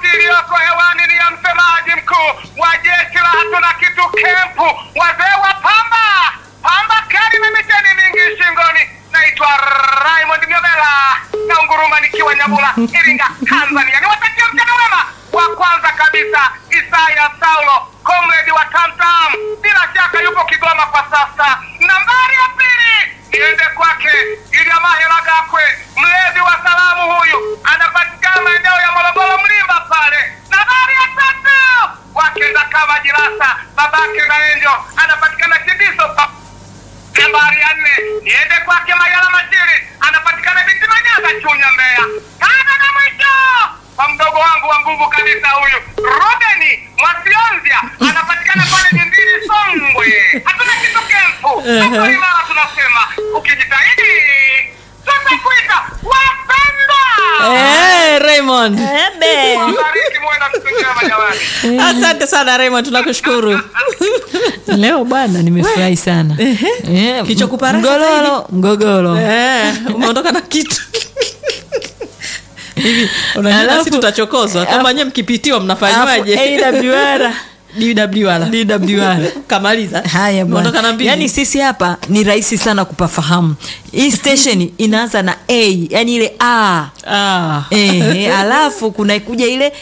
iliyoko hewani ni ya msemaji mkuu wa jeshi la hatuna kitu kempu, wazee wa pamba pamba kali na miteni mingi shingoni. Naitwa Raymond Myobela na unguruma nikiwa Nyabula, Iringa, Tanzania. Niwatakia mchana wema. Wa kwanza kabisa Isaya Saulo, comrade wa Tamtam, bila shaka yupo Kigoma kwa sasa. Nambari ya pili niende kwake Ilyamahela Gakwe, mlezi wa salamu huyu, anapatikana maeneo ya Morogoro Mlimba pale. Nambari ya tatu wakenda kama Jirasa, babake na Enjo, anapatikana Kibiso pa nambari ya nne niende kwake Mayala Mashiri, anapatikana Biti Manyaga, Chunya, Mbeya. Tano na mwisho kwa mdogo wangu wa nguvu kabisa huyu Robeni Mwasionzia, anapatikana pale Nyimbili, Songwe. Hatuna kitu kempu hapo imara, tunasema ukijitahidi tutakuita wapendwa. Eh, Raymond. Ebe. Wabariki, muwe na siku njema jamani. Asante sana Raymond, tunakushukuru. leo bwana nimefurahi sana Eh, Kichokupara mgogoro mgogoro Eh, umeondoka na kitu hivi. Unajua Alafu- sisi tutachokozwa kama nyie mkipitiwa mnafanywaje? Alafu AWR DWR. DWR. Kamaliza. haya Umeondoka na bwana mbili. yani sisi hapa ni rahisi sana kupafahamu hii station inaanza na a yani ile a Ah. Eh, alafu kuna kuja ile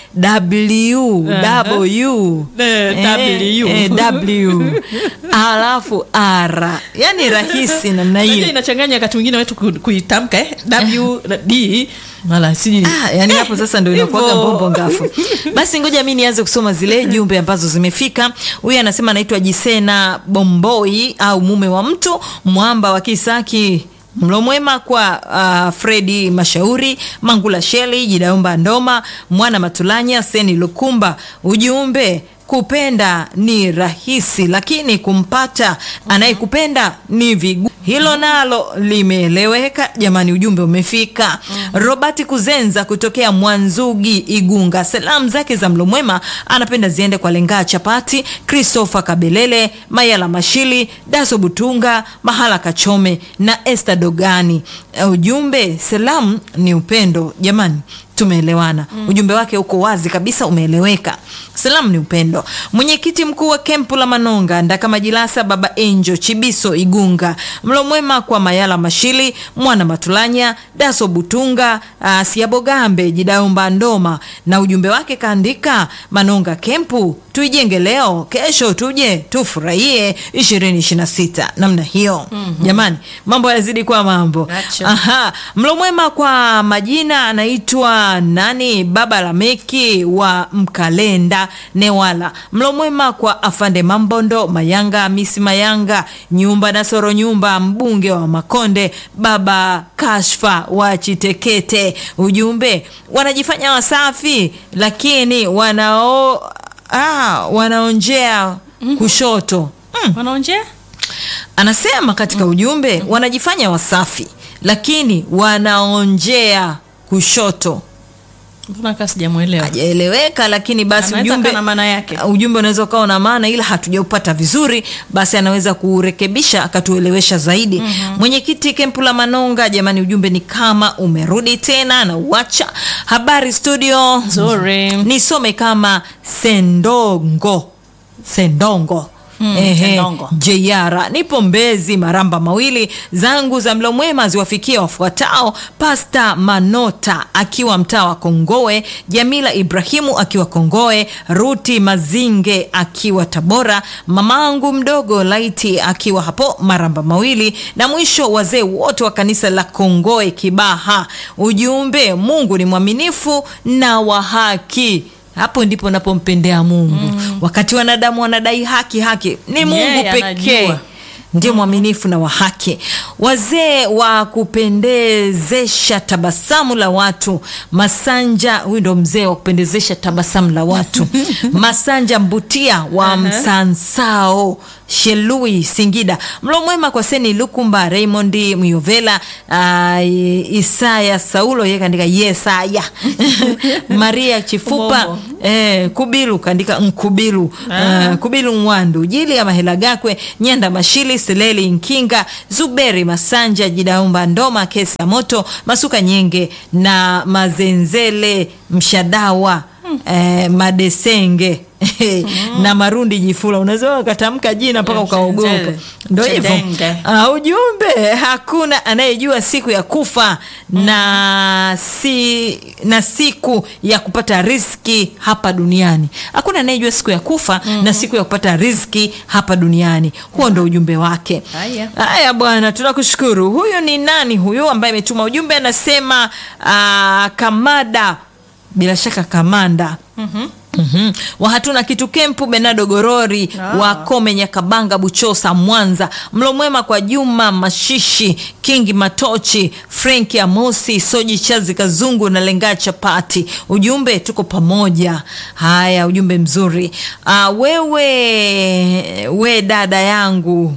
w Aha. w Eh, Eh, W. eh, w alafu r yani rahisi namna Unajua hiyo inachanganya wakati mwingine wetu ku- kuitamka eh? W na D mara sijui Ah, yani hapo sasa ndo inakuwaga Hivyo. mbombo ngafu basi ngoja mi nianze kusoma zile jumbe ambazo zimefika huyu anasema anaitwa jisena bomboi au mume wa mtu mwamba wa kisaki mlo mwema kwa uh, fredi mashauri mangula sheli jidaomba ndoma mwana matulanya seni lukumba ujumbe kupenda ni rahisi lakini kumpata anayekupenda ni vigu hilo nalo limeeleweka jamani ujumbe umefika robert kuzenza kutokea mwanzugi igunga salamu zake za mlo mwema anapenda ziende kwa lengaa chapati christopher kabelele mayala mashili daso butunga mahala kachome na este dogani ujumbe salamu ni upendo jamani tumeelewana mm. ujumbe wake uko wazi kabisa umeeleweka salamu ni upendo mwenyekiti mkuu wa kempu la manonga ndakamajilasa baba enjo chibiso igunga mlo mwema kwa mayala mashili mwana matulanya daso butunga uh, siabogambe jidaomba ndoma na ujumbe wake kaandika manonga kempu tuijenge leo kesho tuje tufurahie 2026 namna hiyo mm-hmm. jamani mambo yazidi kuwa mambo Acha. Aha, mlo mwema kwa majina anaitwa nani baba lameki wa mkalenda newala mlo mwema kwa afande mambondo mayanga misi mayanga nyumba na soro nyumba mbunge wa makonde baba kashfa wa chitekete ujumbe wanajifanya wasafi lakini wanao ah, wanaonjea kushoto mm wanaonjea anasema katika ujumbe wanajifanya wasafi lakini wanaonjea kushoto mbona kaa sijamwelewa hajaeleweka lakini basi Anaweza ujumbe kaa na maana yake. ujumbe unaweza ukawa na maana ila hatujaupata vizuri basi anaweza kurekebisha akatuelewesha zaidi mm-hmm. mwenyekiti kempu la manonga jamani ujumbe ni kama umerudi tena na uacha habari studio Nzuri. nisome kama sendongo sendongo Mm, Ehe, Sendongo. jr nipo mbezi maramba mawili zangu za mlo mwema ziwafikie wafuatao pasta manota akiwa mtaa wa kongoe jamila ibrahimu akiwa kongoe ruti mazinge akiwa tabora mamangu mdogo laiti akiwa hapo maramba mawili na mwisho wazee wote wa kanisa la kongoe kibaha ujumbe mungu ni mwaminifu na wa haki hapo ndipo napompendea mungu mm. wakati wanadamu wanadai haki haki ni mungu Yeye pekee anajua. ndio mwaminifu na wa haki wazee wa kupendezesha tabasamu la watu masanja huyu ndo mzee wa kupendezesha tabasamu la watu masanja mbutia wa msansao shelui singida mlo mwema kwa seni lukumba raymond myovela uh, isaya saulo ye kaandika yesaya maria chifupa Umongo. eh, kubilu kaandika nkubilu uh, kubilu mwandu jili ya mahela gakwe nyanda mashili seleli nkinga zuberi masanja jidaumba ndoma kesi ya moto masuka nyenge na mazenzele mshadawa eh, madesenge na marundi jifula unaweza ukatamka jina mpaka ukaogopa Chedenge. ndo hivyo Chedenge. uh, ujumbe hakuna anayejua siku ya kufa na si na siku ya kupata riski hapa duniani hakuna anayejua siku ya kufa na siku ya kupata riski hapa duniani huo ndo ujumbe wake Haya. haya bwana tunakushukuru huyu ni nani huyu ambaye ametuma ujumbe anasema uh, kamada bila shaka kamanda Mm-hmm. wa hatuna kitu kempu benado gorori Ah. wa kome nyakabanga buchosa mwanza mlo mwema kwa juma mashishi kingi matochi frenki amosi soji chazi kazungu na lengaa chapati ujumbe tuko pamoja haya ujumbe mzuri uh, wewe we dada yangu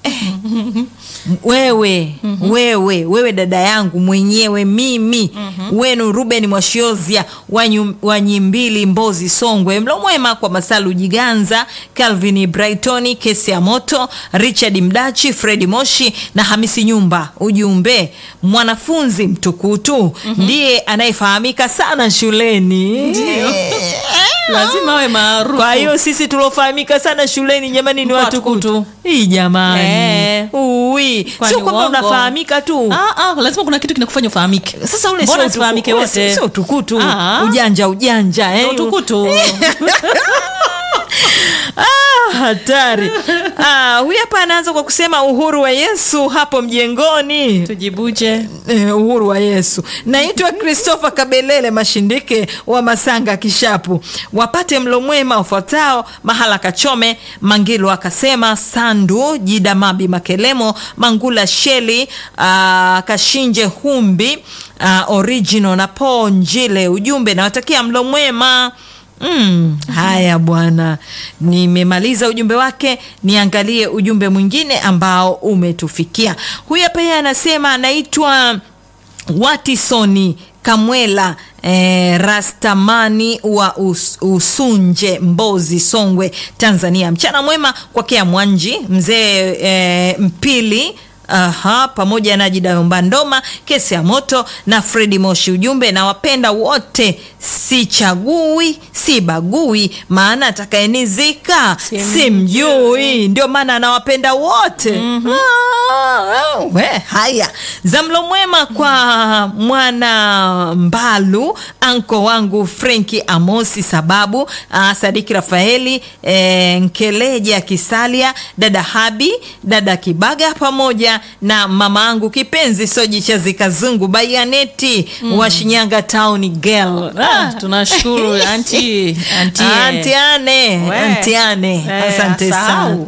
wewe wewe wewe dada yangu mwenyewe mimi wenu ruben mwashiozia wanyu- wanyimbili mbozi songwe mlo mwema kwa masalu jiganza calvin brightoni kesi ya moto richard mdachi fredi moshi na hamisi nyumba ujumbe mwanafunzi mtukutu ndiye anayefahamika sana shuleni lazima awe maarufu kwa hiyo sisi tuliofahamika sana shuleni jamani ni Watukutu. watukutu hii jamani Eh. Ui. Kwani sio kwamba uongo? unafahamika tu Ah, ah, lazima kuna kitu kinakufanya ufahamike sasa ule Mbona sio tufahamike utuku- wote? ule sio utukutu Ah. ujanja ujanja eh. utukutu Ah, hatari ah, huyu hapa anaanza kwa kusema uhuru wa yesu hapo mjengoni tujibuje Eh, uhuru wa yesu naitwa christopher kabelele mashindike wa masanga kishapu wapate mlo mwema ufuatao mahala kachome mangilo akasema sandu jidamabi makelemo mangula sheli uh, kashinje humbi uh, original na po njile ujumbe nawatakia mlo mwema Mm, haya bwana nimemaliza ujumbe wake niangalie ujumbe mwingine ambao umetufikia huyu hapa yeye anasema anaitwa watisoni kamwela eh, rastamani wa us, usunje mbozi songwe tanzania mchana mwema kwakea mwanji mzee eh, mpili Aha, pamoja na Jidayomba Ndoma, kesi ya moto na Fredi Moshi. Ujumbe na wapenda wote, sichagui sibagui, maana atakayenizika Simjui. simjui, ndio maana anawapenda wote. Ah, we, haya zamlo mwema kwa mwana Mbalu, anko wangu Frenki Amosi, sababu ah, Sadiki Rafaeli eh, Nkeleja Kisalia, dada Habi, dada Kibaga pamoja na mama angu kipenzi Soji Chazi Kazungu Bayaneti wa Shinyanga Town Girl. ah, tunashukuru anti anti Antiane, We. Antiane, Eh, asante sana. asahau.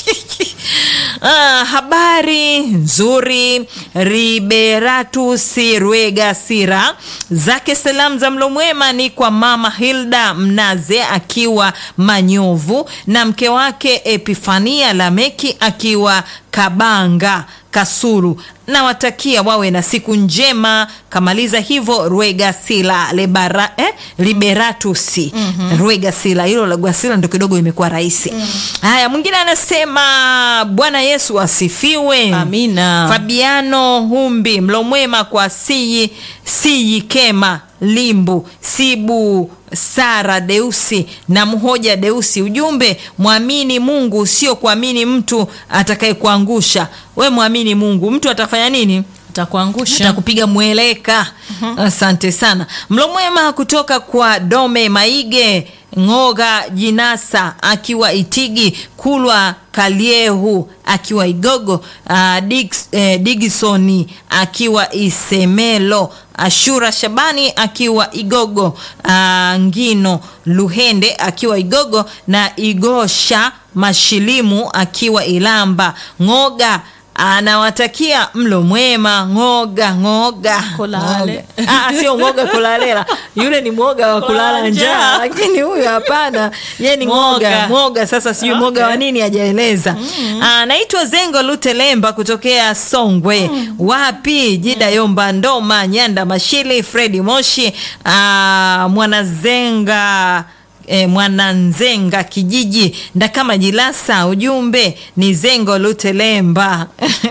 Ah, habari nzuri Liberatus Rwega Sira zake salamu za mlo mwema ni kwa mama Hilda Mnaze akiwa Manyovu na mke wake Epifania Lameki akiwa Kabanga Kasulu nawatakia wawe na siku njema. Kamaliza hivyo Rwegasila lebara, eh, Liberatus Rwegasila, hilo la Gwasila ndo kidogo imekuwa rahisi. Haya, mwingine anasema Bwana Yesu asifiwe. Amina. Fabiano Humbi, mlo mwema kwa Siyi Siyi Kema Limbu Sibu Sara Deusi na Mhoja Deusi. Ujumbe, mwamini Mungu, sio kuamini mtu atakayekuangusha. We mwamini Mungu, mtu atafanya nini? takuangusha takupiga mweleka. Asante sana. Mlo mwema kutoka kwa Dome Maige Ng'oga Jinasa akiwa Itigi, Kulwa Kaliehu akiwa Igogo, uh, Dix, eh, Digisoni akiwa Isemelo, Ashura Shabani akiwa Igogo, uh, Ngino Luhende akiwa Igogo na Igosha Mashilimu akiwa Ilamba. Ng'oga anawatakia mlo mwema. Ng'oga ng'oga Kolale. Ng'oga. Ah, sio ng'oga kulalela, yule ni mwoga wa kulala Kulala njaa, njaa. lakini huyu hapana, ye ni ng'oga Ng'oga. ng'oga. Sasa sijui mwoga Okay. wa nini hajaeleza. Ah, naitwa Zengo Lutelemba kutokea Songwe. Wapi Jida Yomba Ndoma Nyanda Mashili Fredi Moshi ah, Mwanazenga eh, mwananzenga kijiji ndakama jilasa ujumbe ni zengo lutelemba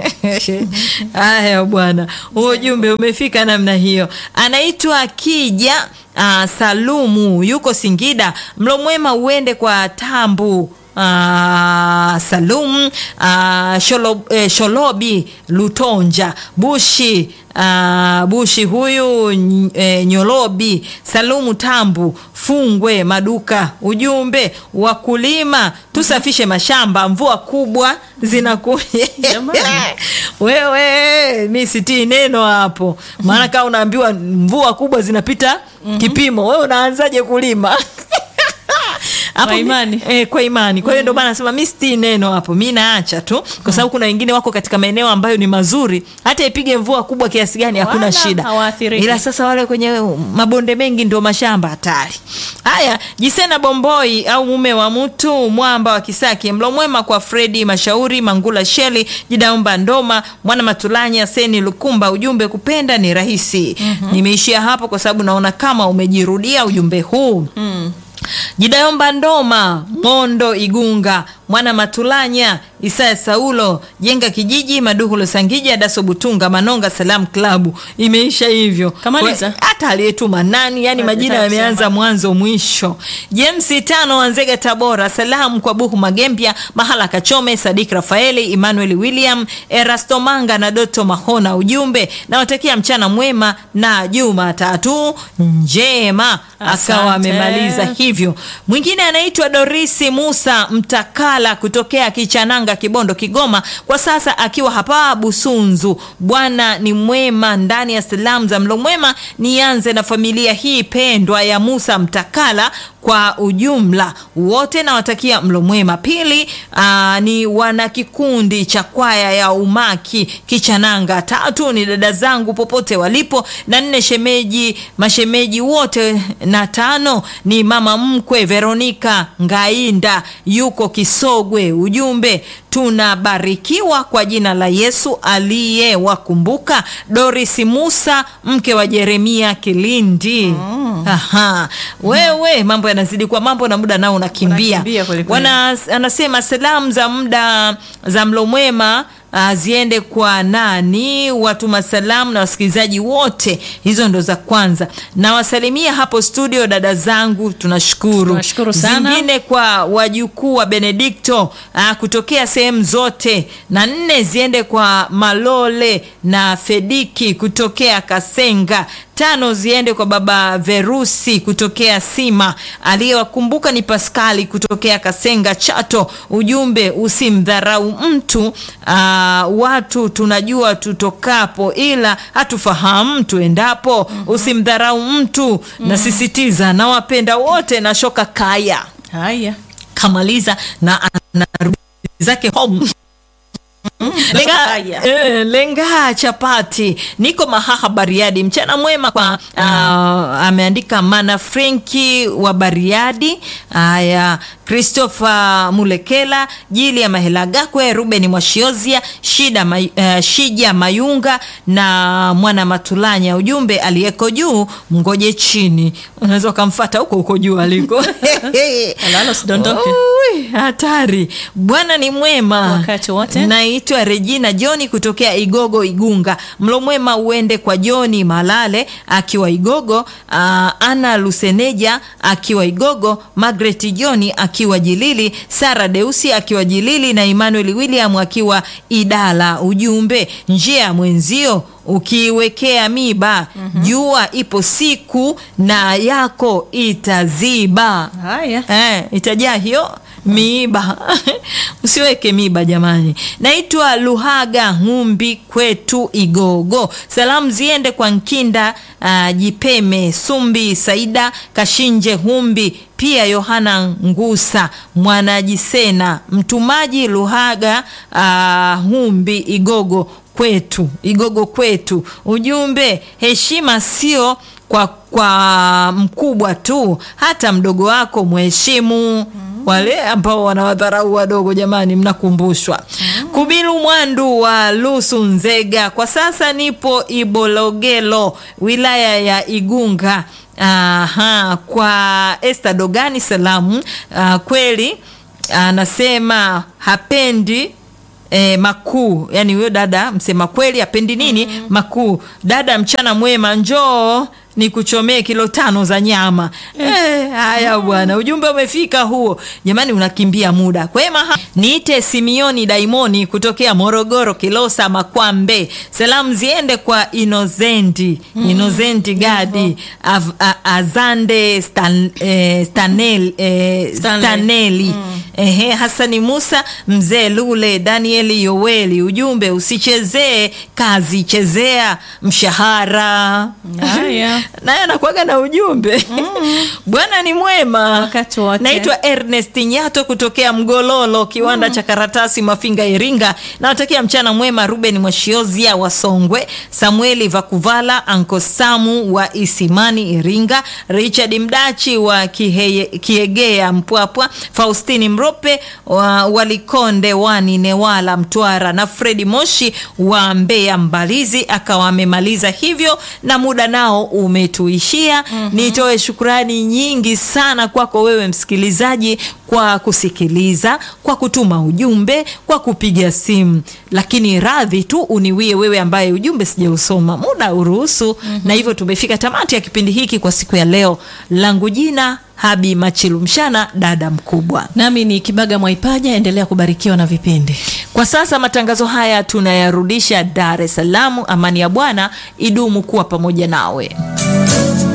haya bwana huo ujumbe umefika namna hiyo anaitwa kija uh, salumu yuko singida mlo mwema uende kwa tambu Uh, Salum uh, Sholo, eh, Sholobi Lutonja Bushi uh, Bushi huyu ny- eh, Nyolobi Salumu Tambu Fungwe Maduka. Ujumbe wakulima tusafishe mashamba, mvua kubwa zinakuja. Jamani. Wewe mi sitii neno hapo, maana kama unaambiwa mvua kubwa zinapita kipimo, wewe unaanzaje kulima? Hapo Kwa mi- imani. eh, kwa imani. Kwa hiyo ndio maana nasema mi sitii neno hapo, mi naacha tu, kwa sababu kuna wengine wako katika maeneo ambayo ni mazuri, hata ipige mvua kubwa kiasi gani hakuna Wala shida, hawaathiriki. ila sasa wale kwenye mabonde mengi ndio mashamba hatari. Haya, Jisena Bomboi au mume wa mtu mwamba wa Kisaki, mlo mwema kwa Fredi Mashauri, Mangula Sheli, Jidaomba Ndoma, Mwana Matulanya, Seni Lukumba. Ujumbe kupenda ni rahisi. Nimeishia hapo kwa sababu naona kama umejirudia ujumbe huu. Jidayomba Ndoma, Mondo Igunga, Mwana Matulanya, Isaya Saulo, Jenga Kijiji, Maduhulo Sangija, Daso Butunga, Manonga Salam Klabu. Imeisha hivyo. Kamaliza. Kwa- Hata aliyetuma nani, yani Hata majina kusema. yameanza mwanzo mwisho. James Tano Wanzega Tabora, salamu kwa Buhu Magembia, Mahala Kachome, Sadik Rafaeli, Emmanuel William, Erasto Manga na Doto Mahona. Ujumbe nawatakia mchana mwema na Jumatatu njema. Akawa Asante. amemaliza hivyo. Mwingine anaitwa Dorisi Musa Mtakala kutokea Kichananga, Kibondo, Kigoma, kwa sasa akiwa hapa Busunzu. Bwana ni mwema. Ndani ya salamu za mlo mwema, nianze na familia hii pendwa ya Musa Mtakala kwa ujumla wote nawatakia mlo mwema. Pili aa, ni wana kikundi cha kwaya ya Umaki Kichananga. Tatu ni dada zangu popote walipo, na nne shemeji mashemeji wote, na tano ni mama mkwe Veronika Ngainda yuko Kisogwe. Ujumbe tunabarikiwa kwa jina la Yesu aliyewakumbuka. Doris Musa mke wa Jeremia Kilindi. Aha. Wewe mambo yanazidi kwa mambo na muda nao unakimbia. Unakimbia kweli kweli. Wana anasema salamu za muda za mlo mwema ah, ziende kwa nani? Watuma salamu na wasikilizaji wote, hizo ndo za kwanza. Nawasalimia hapo studio dada zangu, tunashukuru. Tunashukuru sana. Zingine kwa wajukuu wa Benedikto ah, kutokea sehemu zote, na nne ziende kwa Malole na Fediki kutokea Kasenga tano ziende kwa baba Verusi kutokea Sima. Aliyewakumbuka ni Paskali kutokea Kasenga Chato. Ujumbe usimdharau mtu. Aa, watu tunajua tutokapo, ila hatufahamu tuendapo. Usimdharau mtu. Nasisitiza, nawapenda wote na shoka kaya haya kamaliza na anarudi zake home lenga, Haya. eh, lenga chapati niko mahaha bariadi mchana mwema kwa ah, ameandika mana frenki wa bariadi haya christopher mulekela jili ya mahela gakwe ruben mwashiozia shida may, eh, shija mayunga na mwana matulanya ujumbe aliyeko juu mngoje chini unaweza ukamfata huko huko juu aliko Alalo, usidondoke. Ui, hatari bwana ni mwema Wakati wote. naitwa regina joni kutokea igogo igunga mlo mwema uende kwa joni malale akiwa igogo uh, ana luseneja akiwa igogo magret joni akiwa jilili sara deusi akiwa jilili na emmanuel william akiwa idala ujumbe njia ya mwenzio ukiiwekea miba jua ipo siku na yako itaziba haya eh, itajaa hiyo miiba usiweke miiba jamani naitwa luhaga ngumbi kwetu igogo salamu ziende kwa nkinda uh, jipeme sumbi saida kashinje humbi pia yohana ngusa mwanajisena mtumaji luhaga uh, humbi igogo kwetu igogo kwetu ujumbe heshima sio kwa kwa mkubwa tu hata mdogo wako mheshimu wale ambao wanawadharau wadogo jamani mnakumbushwa kubilu mwandu wa lusu nzega kwa sasa nipo ibologelo wilaya ya igunga Aha, kwa Esther Dogani salamu uh, kweli anasema hapendi E, makuu yani huyo dada msema kweli apendi nini mm. makuu dada mchana mwema njoo ni kuchomee kilo tano za nyama Eh, haya bwana ujumbe umefika huo jamani unakimbia muda kwema ha- niite simioni daimoni kutokea morogoro kilosa makwambe salamu ziende kwa inozendi inozendi gadi Av, a, azande stan, eh, stanel, eh, Stanley. staneli Ehe, Hasani Musa, mzee Lule, Danieli Yoweli, ujumbe usichezee kazi, chezea mshahara. Haya. Naye anakuaga na ujumbe Bwana ni mwema. Wakati wote. Naitwa Ernest Nyato kutokea Mgololo, kiwanda cha karatasi Mafinga, Iringa. Nawatakia mchana mwema Ruben Mwashiozia wa Songwe, Samueli Vakuvala, Anko Samu wa Isimani, Iringa, Richard Mdachi wa Kiheye, Kiegea, Mpwapwa, Faustini Mrope wa Walikonde, Wani Newala, Mtwara na Fredi Moshi wa Mbeya, Mbalizi. Akawa amemaliza hivyo na muda nao umetuishia. Nitoe shukrani nyingi sana kwako wewe msikilizaji kwa kusikiliza, kwa kutuma ujumbe, kwa kupiga simu, lakini radhi tu uniwie wewe ambaye ujumbe sijausoma, muda uruhusu. Na hivyo tumefika tamati ya kipindi hiki kwa siku ya leo. Langu jina Habi Machilumshana, dada mkubwa. nami ni kibaga mwaipaja endelea kubarikiwa na vipindi Kwa sasa matangazo haya tunayarudisha Dar es Salaam. Amani ya Bwana idumu kuwa pamoja nawe.